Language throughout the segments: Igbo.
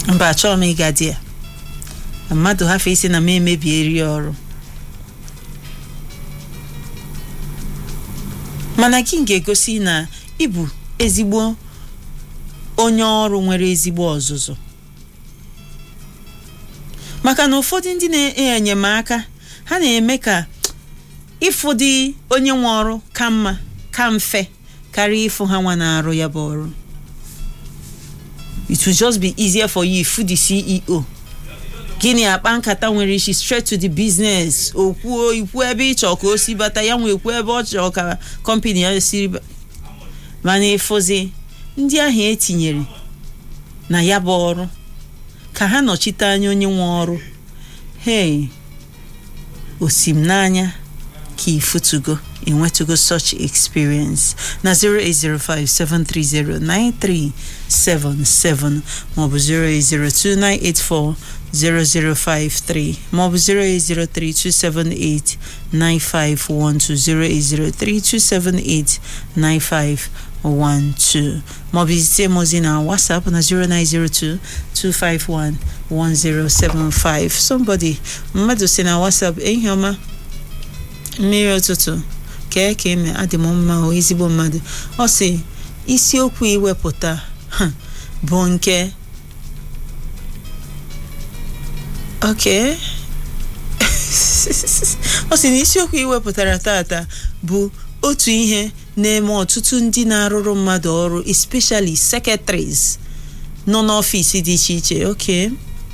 mba achọrọ m ịga di ya mmadụ hafe isi na m emebieri ọrụ mana gị ga-egosi na ịbụ ezigbo onye ọrụ nwere ezigbo ọzụzụ maka na ụfọdụ ndị na-enye enyemaka ha na-eme ka ịfụdị onye nwe ọrụ ka mma ka mfe karịa ịfụ ha nwa na-arụ ya bụ ọrụ it will just be easier for you ịfụ the CEO gịnị akpa nkata nwere isi straight to the business okwuo ikwu ebe ị chọọ ka o si bata ya nwe ekwu ebe ọ chọrọ ka kọmpani ya siri ba- mana ịfụzi ndị ahụ etinyere na ya bụ ọrụ ka ha nọchite anya onye nwe ọrụ hey osim n'anya ka ifutugo enwetugo such experience na 08057309377 maọbụ 08029840053 maọbụ 08032789512 08032789512 maọbụ izite m ozi na whatsapp na 09022511075 somebody mmadụ si na whatsapp ehihie ọma mmiri ụtụtụ kee ka eme adị m mma o ezigbo mmadụ ọ sị isiokwu iwepụta ha, bụ nke ok ọ sị na isiokwu iwepụtara tata bụ otu ihe na-eme ọtụtụ ndị na-arụrụ mmadụ ọrụ especially secretaries nọ n'ọfịs dị iche iche ok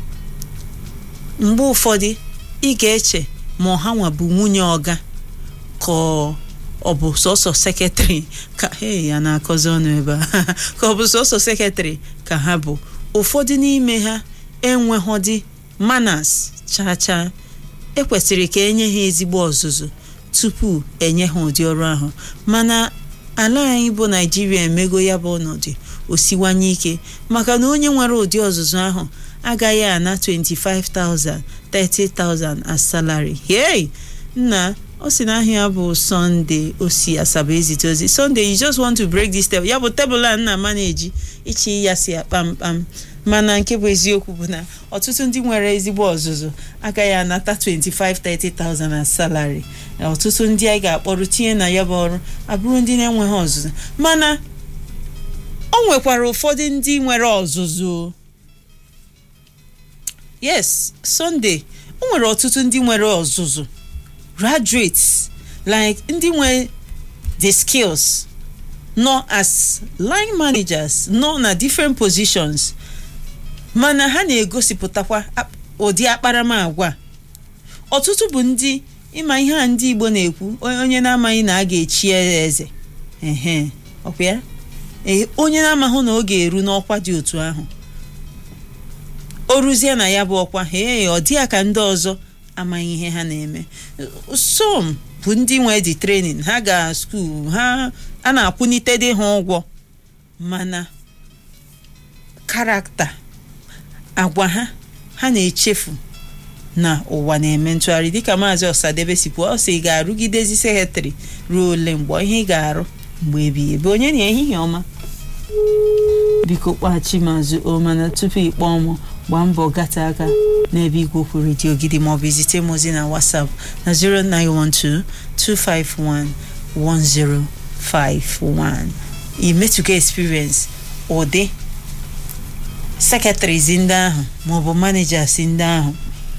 mgbe ụfọdụ ị ga-eche ma ọha nwa bụ nwunye ọga ka ọ ọ bụ sọsọ sekretrị ka hey, ya na-akọzi ọnụ ebe a ka ọ bụ sọsọ sekretrị ka ha bụ ụfọdụ n'ime ha enweghọdị manas chaa chaa ekwesịrị ka enye ha ezigbo ọzụzụ tupu enye ha ụdị ọrụ ahụ mana ala anyị bụ naijiria emego ya bụ ọnọdụ osiwanye ike maka na onye nwere ụdị ọzụzụ ahụ agaghị ana 25,000 30,000 as salary hey nna ọ sị na ahịa bụ sọnde o si asaba ezite ozi sọnde you just want to break this table ya bụ tebụl a nna ma na-eji ichi ya si akpamkpam mana nke bụ eziokwu bụ na ọtụtụ ndị nwere ezigbo ọzụzụ agaghị anata 25-30,000 as salary ọtụtụ ndị anyị ga-akpọrọ tinye na ya bụ ọrụ abụrụ ndị na-enweghị ọzụzụ mana o nwekwara ụfọdụ ndị nwere ọzụzụ yes Sunday o nwere ọtụtụ ndị nwere ọzụzụ graduates like ndị nwe the skills nọ as line managers nọ na different positions mana ha na-egosipụtakwa ap- ụdị akparamagwa ọtụtụ bụ ndị ịma ihe a ndị Igbo na-ekwu onye onye na-amaghị na a ga-echi ya eze ehe ọkwa ya ee onye na-amaghị na ọ ga-eru n'ọkwa dị otu ahụ o ruzie na ya bụ ọkwa ee ọ dị ya ka ndị ọzọ amaghị ihe ha na-eme som bụ ndị nwe dị trenin ha ga skuul ha a na-akwụnite dị ha ụgwọ mana karakta agwa ha ha na-echefu na ụwa na-eme ntụgharị dịka maazị ọsadebe si kwuo ọ sị ị ga-arụgidezi sekretrị ruo ole mgbe ihe ị ga-arụ mgbe ebighị ebe onye na ehihie ọma biko kpaghachi mazụ o mana tupu ị kpọọ mụ gbaa mbọ gata aka n'ebe igwe okwu redio gidi maọbụ izite m ozi na whatsapp na 09122511051 imetụga experience ụdị secretaries ndị ahụ maọbụ managers ndị ahụ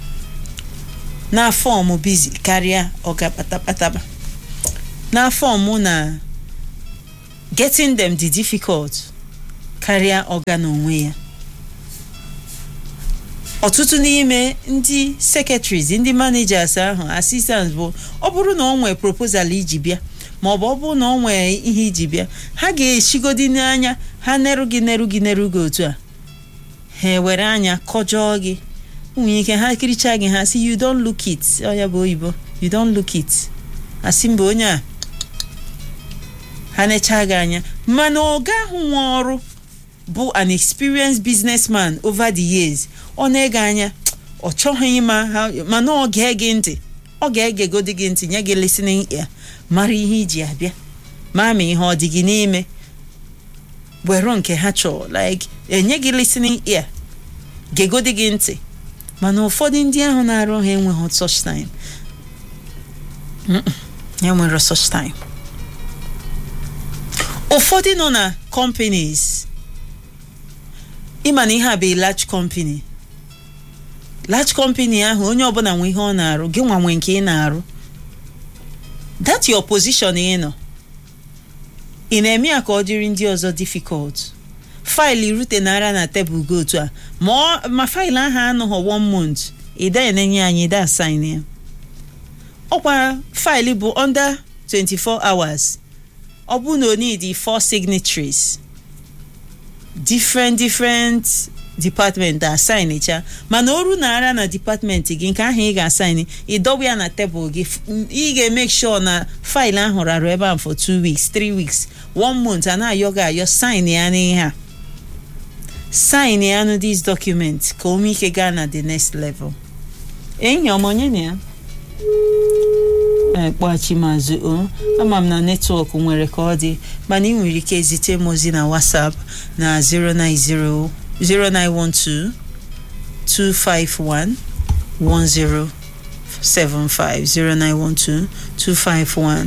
na fọmụ bizi karịa ọga kpatakpataba na fọmụ na getting them dị difficult karịa ọga n'onwe ya ọtụtụ n'ime ndị secretaries ndị managers ahụ assistants bụ ọ bụrụ na ọ nwee proposal iji bịa ma ọ bụ ọ bụrụ na ọ nwee ihe iji bịa ha ga-eshigodi n'anya ha neru gị neru gị neru gị otu a ha ewere anya kọjọọ gị nwunye ike ha kiricha gị ha si you don't look it ọ ya bụ oyibo you don't look it asị mba onye a ha necha gị anya mana ọga ahụ nwe ọrụ bụ an experienced businessman over the years ọ na-ege anya ọ chọghị ịma ha mana ọ ga-ege ntị ọ ga-egegodi gị ntị nye gị listening ear mara ihe iji abịa ma ma ihe ọ dị gị n'ime were nke ha chọọ like enye gị listening ear gegodi gị ntị mana ụfọdụ ndị ahụ na-arụ ha enweghị such time enwere such time ụfọdụ nọ na companies ịma na ihe a bụ large company large company ahụ onye ọbụla nwe ihe ọ na-arụ gị nwa nwe nke ị na-arụ that your position ị nọ ị na-eme ya ka ọ dịrị ndị ọzọ difficult faịlụ rutenara na tebụl gị otu a ma ma faịlụ ahụ anọghọ one month ịda enenye anyị ịda assign ya ọkwa faịlụ bụ under 24 hours ọ bụ na o need four signatories different different department assign cha mana oru na ara na department gị nke ahụ ị ga-assign ịdọba ya na tebụl gị ị ga-emake sure na faịlụ ahụ rarụ ebe ahụ for two weeks three weeks one month a na-ayọ gị ayọ sign ya n'ihe a sign ya nụ this document ka o nwee ike gaa na the next level enyi ọma onye na ya kpọghachi mazụ o ama m na netwọk nwere ka ọ dị mana ị nwere ike zite m ozi na whatsapp na 090 0912 251 1075 0912 251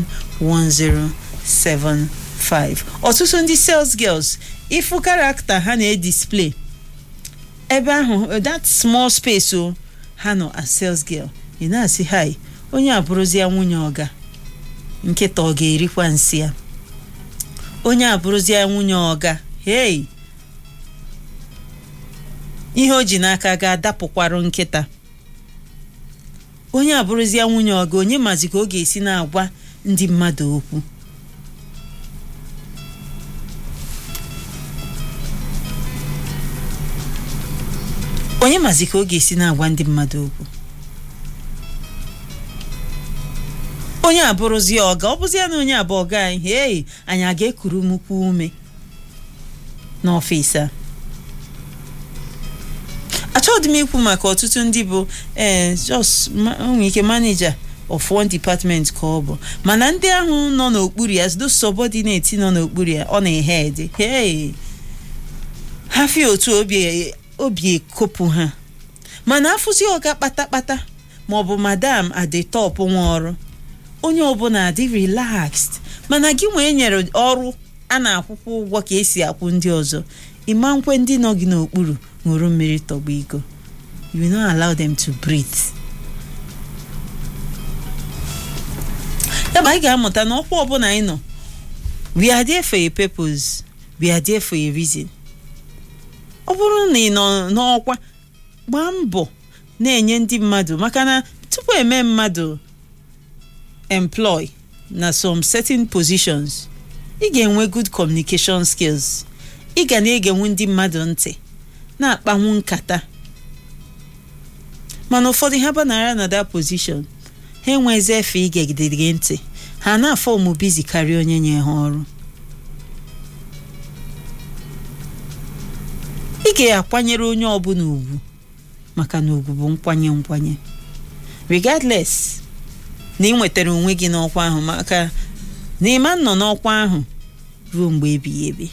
1075 ọtụtụ ndị sales girls ifu karakta ha na-edisplay ebe ahụ that small space o ha nọ as sales girl ị na-asị hi onye abụrụzia nwunye ọga nkịta ọ ga-erikwa nsị ya onye abụrụzia nwunye ọga hei ihe o ji n'aka ga-adapụkwarụ nkịta onye abụrụzia nwunye ọga onye mazi ka ọ ga-esi na-agwa ndị mmadụ okwu onye mazi ka ọ ga-esi na-agwa ndị mmadụ okwu onye abụrụzie ọga ọ bụzie na onye abụ ọga anyị hei anyị a ga-ekuru mukwu ume n'ọfịs a achọghị m ikwu maka ọtụtụ ndị bụ ee jos nwere ike manija of one department ka ọ bụ mana ndị ahụ nọ n'okpuru ya those subordinate nọ n'okpuru ya ọ na-ehe ede hei ha fie otu obi obi ekopụ ha mana afụzi ọga kpatakpata maọbụ madam adetop nwa ọrụ onye ọbụla adị relaxed mana gị nwee nyere ọrụ a na-akwụkwọ ụgwọ ka esi akwụ ndị ọzọ ịma nkwe ndị nọ gị n'okpuru ṅụrụ mmiri tọgbọ iko you no allow them to breathe yaba anyị ga-amụta na ọkwa ọbụla anyị nọ we are there for a purpose we are there for a reason ọ bụrụ na ị nọ n'ọkwa gbaa mbọ na-enye ndị mmadụ maka na tupu eme mmadụ employ na some certain positions ị ga-enwe good communication skills ị ga na-egenwu ndị mmadụ ntị na-akpanwu nkata mana ụfọdụ ha banara na that position ha enwezi efe igegide gị ntị ha na-afọ ụmụ bizi karịa onye nye ha ọrụ ị ga-akwanyere onye ọbụla ugwu maka na ugwu bụ nkwanye nkwanye regardless na ị nwetara onwe gị n'ọkwa ahụ maka na ịma nọ n'ọkwa ahụ ruo mgbe ebighị ebi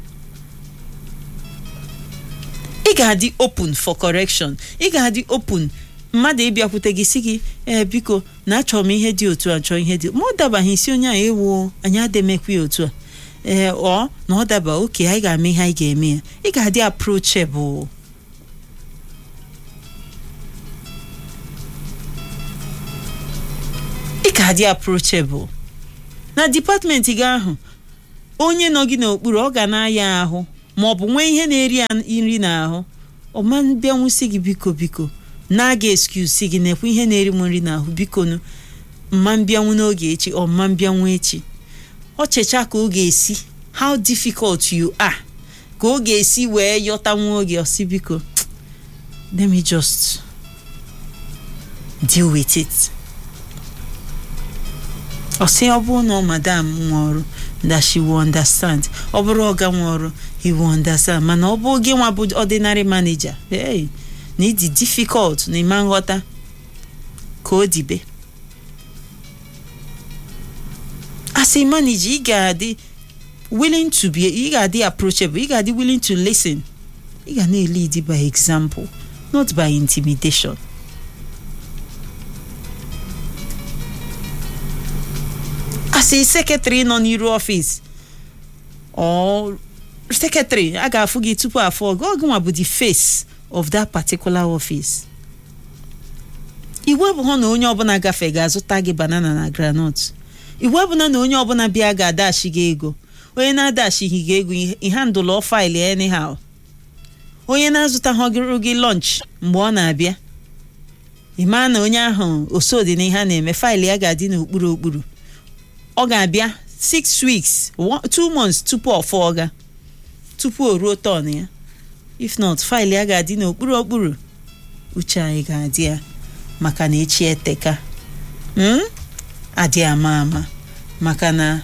ị ga-adị open for correction ị ga-adị open mmadụ ịbịakwute gị si gị ee biko na achọrọ m ihe dị otu a chọọ ihe dị ma ọ dabaghị isi onye a ewu anyị ademekwa ya otu a ee ọ na ọ daba oke anyị ga-eme ihe anyị ga-eme ya ị ga-adị approachable ị ga-adị approachable na dipatmenti gị ahụ onye nọ gị n'okpuru ọ ga na-aya ahụ ma ọ bụ nwee ihe na-eri ya nri n'ahụ ọma bịanwụsị gị biko biko na-aga excuse gị nekwa ihe na-eri m nri n'ahụ biko nụ mma mbịanwu n'oge echi ọ mma mbịanwu echi ọ checha ka ọ ga-esi how difficult you are ka ọ ga-esi wee yọta nwa oge ọsị biko let me just deal with it ọ sị ọ bụrụ na madam nwa ọrụ that she will understand ọ bụrụ ọga nwa ọrụ he will understand mana ọ bụ gị nwa bụ ordinary manager hey na ịdị difficult na ịma nghọta ka o dibe as a manager ị ga-adị willing to be ị ga-adị approachable ị ga-adị willing to listen ị ga na-elidi by example not by intimidation asị sekretrị nọ n'iru ọfịs or sekretrị a ga-afụ gị tupu afọ gị ọgụnwa bụ the face of that particular office iwu abụghị na onye ọbụla gafe ga-azụta gị banana na groundnut iwu abụla na onye ọbụla bịa ga-adachi gị ego onye na-adachighị gị ego ịhandụlọ faịlụ anyhow onye na-azụtaghị gị lunch mgbe ọ na-abịa ịma na onye ahụ osodi na ihe a na-eme faịlụ ya ga-adị n'okpuru okpuru ọ ga-abịa 6 weeks 2 months tupu ọ fọọ ga tupu o ruo tọn ya if not faịlụ ya ga-adị n'okpuru okpuru uche anyị ga-adị ya maka na echi eteka adị ama ama maka na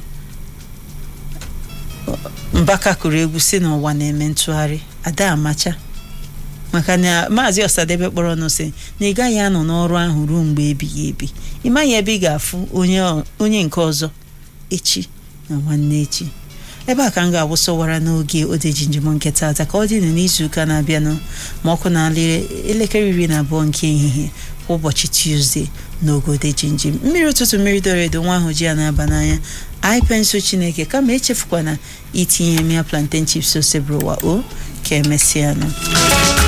mbaka kụrụ egwu si n'ụwa na-eme ntụgharị ada amacha maka na maazị ọsadebe kpọrọ ọnụ sị na ị gaghị anọ n'ọrụ ahụ ruo mgbe ebighị ebi ị maghị ebe ị ga-afụ onye nke ọzọ echi na nwanne echi ebe a ka m ga-awụsọwara n'oge odeji njem nke taata ka ọ dị n'izuụka na-abịanụ ma ọkụ na-alị elekere iri na abụọ nke ehihie kwa ụbọchị tuzdee n'oge odeji njem mmiri ụtụtụ mmiri doro edo nwa ahụ ji ya na-aba n'anya anyị pensụl chineke kama echefukwana itinye mia plantain chips ose bụrụwa o ka emesịanụ